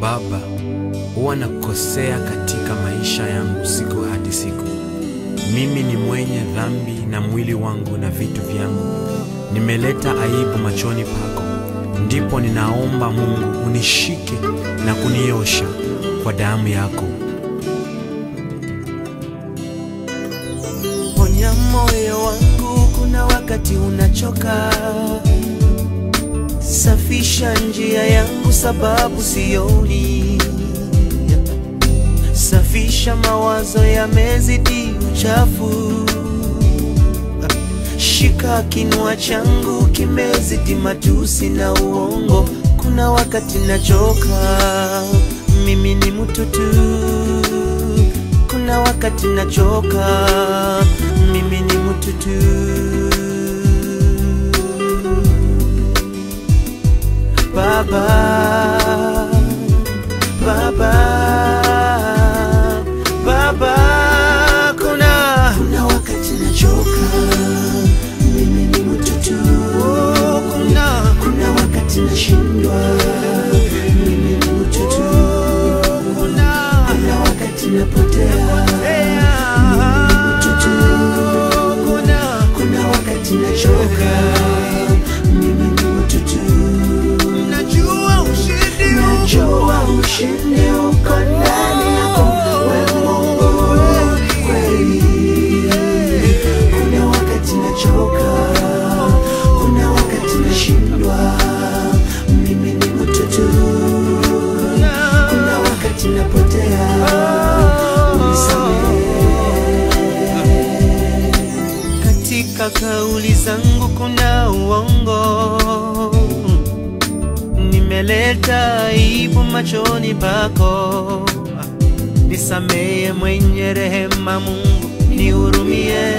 Baba, huwa nakosea katika maisha yangu siku hadi siku. Mimi ni mwenye dhambi na mwili wangu na vitu vyangu nimeleta aibu machoni pako. Ndipo ninaomba Mungu unishike na kuniosha kwa damu yako. Ponya moyo wangu, kuna wakati unachoka. Safisha njia yangu, sababu sioni. Safisha mawazo yamezidi uchafu. Shika kinua changu, kimezidi matusi na uongo. Kuna wakati nachoka, mimi ni mtu tu kuna wakati nachoka, mimi ni mtu tu. Baba, Baba, Baba, kuna kuna wakati nachoka, mimi ni mtu tu. Oh, kuna kuna wakati nashindwa, mimi ni mtu tu. Kuna kuna wakati napotea, mimi ni mtu tu. Kuna kuna wakati nachoka, mimi ni mtu tu. Najua ushindi najua ushindi uko ndani yako, wewe Mungu kweli. Kuna wakati nachoka, kuna wakati nashindwa, mimi ni mtu tu. Kuna wakati napotea, unisamehe. Katika kauli zangu kuna uongo, nimeleta aibu machoni pako. Nisamehe mwenye rehema, Mungu nihurumie.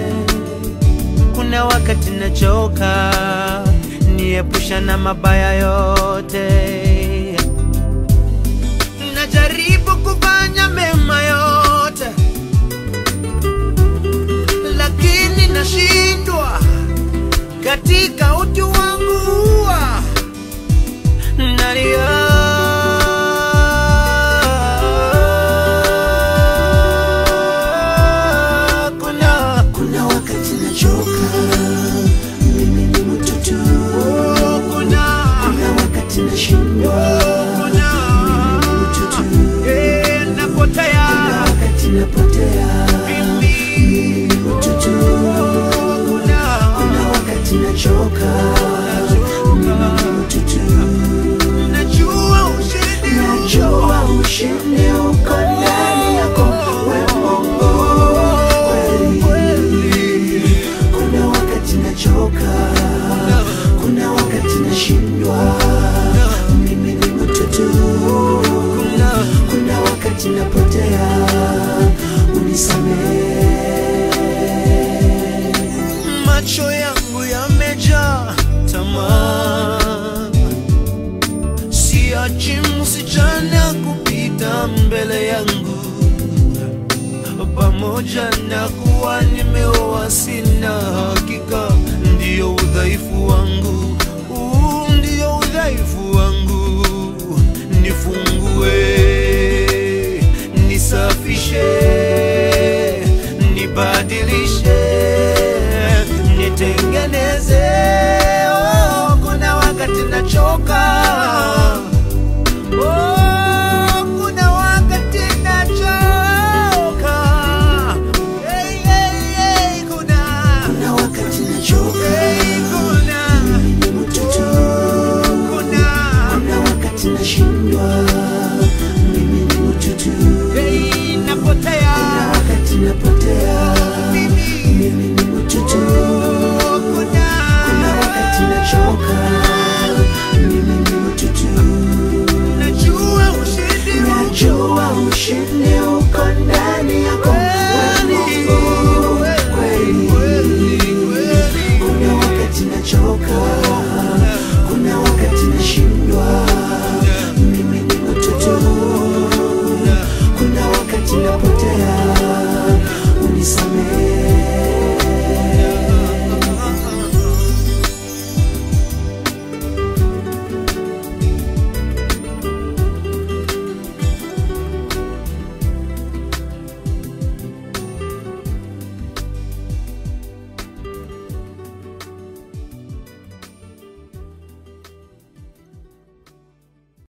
Kuna wakati nachoka, niepusha na mabaya yote. Najaribu kufanya mema yote, lakini nashindwa katika utu wangu wa nalia. Kuna, kuna wakati nachoka, mimi ni mtu tu. Kuna, kuna wakati nashindwa, mimi ni mtu tu. Napotea, kuna wakati napotea, mimi ni mtu tu. Kuna, kuna wakati nachoka, mimi ni mtu tu. Najua ushindi, najua ushindi uko ndani yako, wewe Mungu kweli. Kuna wakati nachoka, kuna wakati nashindwa, mimi ni mtu tu. Kuna wakati napotea, unisamehe. Macho yangu yamejaa tamaa siachi msichana kupita mbele yangu, pamoja na kuwa nimeoa, sina hakika, ndiyo udhaifu wangu, huu ndiyo udhaifu wangu. Nifungue, nisafishe, nibadilishe, nitengeneze. Oh, kuna wakati nachoka Oh, kuna wakati nachoka. Hey, hey, hey, kuna kuna wakati nachoka. Hey, kuna mimi ni mtu tu. Kuna kuna wakati nashindwa. Mimi ni mtu tu. Hey, napotea. Kuna wakati napotea. Mimi mimi ni mtu tu. Kuna kuna wakati nachoka. Mimi ni mtu tu. Najua ushindi, najua ushindi